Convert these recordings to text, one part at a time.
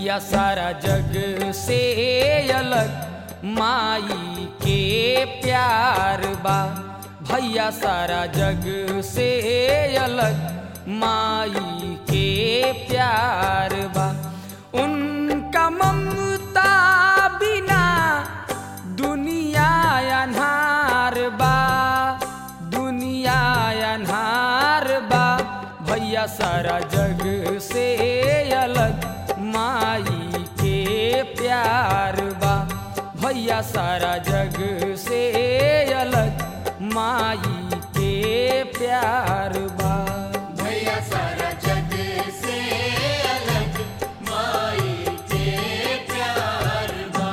भैया सारा जग से अलग माई के प्यार बा भैया सारा जग से अलग माई के प्यार बा उनका ममता बिना दुनिया अन्हार बा दुनिया अन्हार बा भैया सारा जग से अलग माई के प्यार बा भैया सारा जग से अलग माई के प्यार बा भैया सारा जग से अलग माई के प्यार बा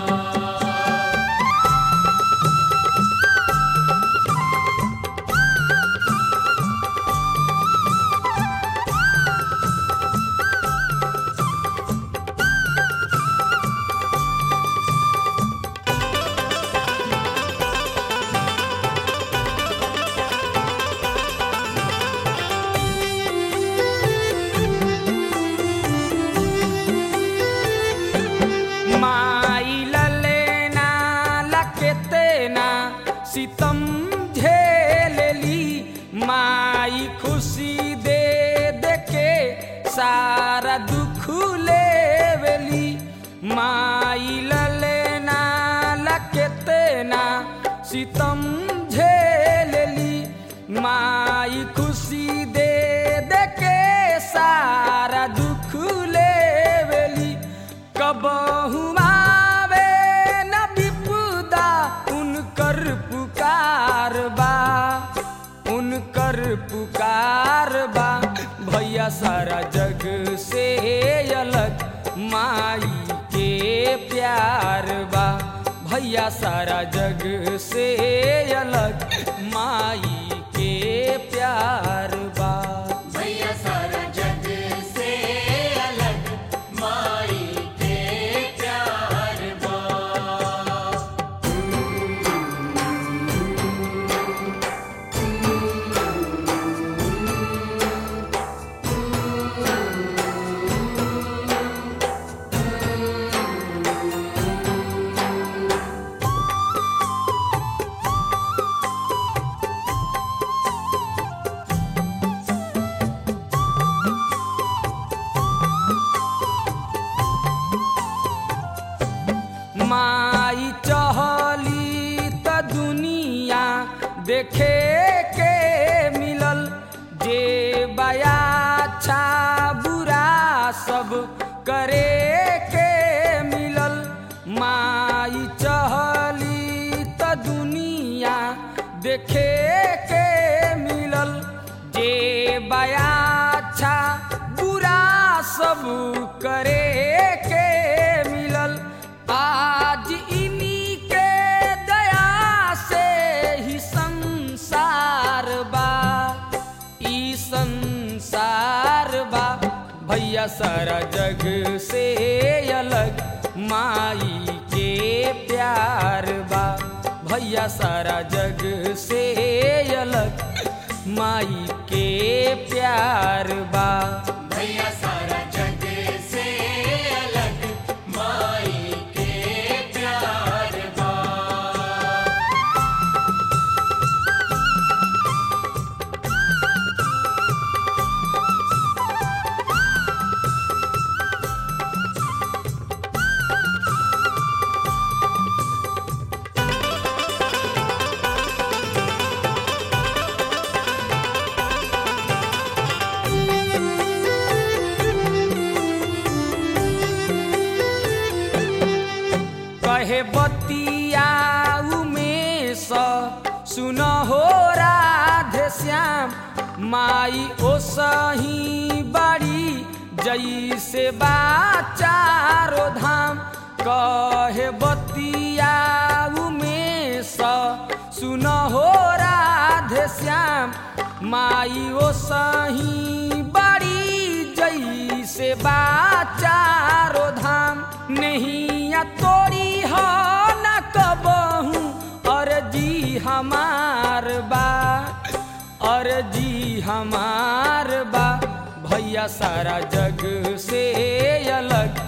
माई ललेना लकेतेना सितम झेलली माई खुशी दे दे के सारा दुख लेवली माई ललेना लकेतेना सितम झेलली माई खुशी दे दे के सारा दुख लेवली कबहू आवे न विपुदा उनकर पुकार बा उनकर पुकार बा भैया सारा जग से अलग माई के प्यार बा भैया सारा जग से अलग माई के प्यार बा भैया सारा जग से अलग माई के प्यार बा माई चहली त दुनिया देखे के मिलल जे बया अच्छा बुरा सब करे के मिलल माई चहली त दुनिया देखे के मिलल जे बया अच्छा बुरा सब करे के मिलल आज इन्हीं के दया से ही संसार बा ई संसार बा भैया सारा जग से अलग माई के प्यार बा भैया सारा जग से अलग माई के प्यार बा भैया सारा जग से अलग माई के प्यार बा कहे बतिया उमेश सुन हो राधे श्याम माई ओ सही बड़ी जैसे बा चारो धाम कहे बतिया उमेश सुन हो राधे श्याम माई ओ सही बड़ी जैसे बा चारो धाम नैया तोरी हो न कबहू अर्जी हमार बा अर्जी हमार बा भैया सारा जग से अलग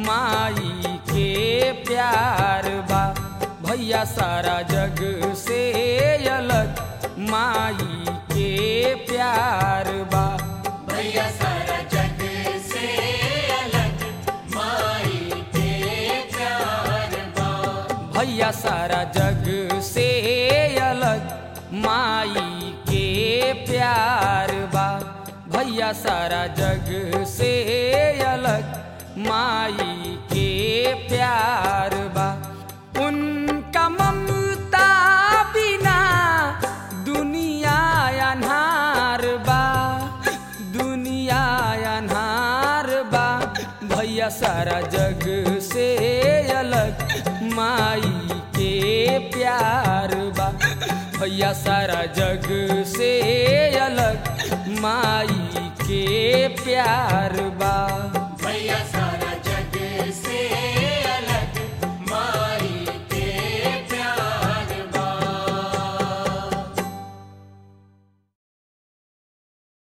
माई के प्यार बा भैया सारा जग से अलग माई के प्यार बा भैया सारा जग से अलग माई के प्यार बा भैया सारा जग से अलग माई के प्यार बा भैया सारा जग से अलग माई के प्यार बा उनका ममता बिना दुनिया अनहार बा दुनिया अनहार बा भैया सारा जग से अलग माई के प्यार बा भैया सारा जग से अलग माई के प्यार बा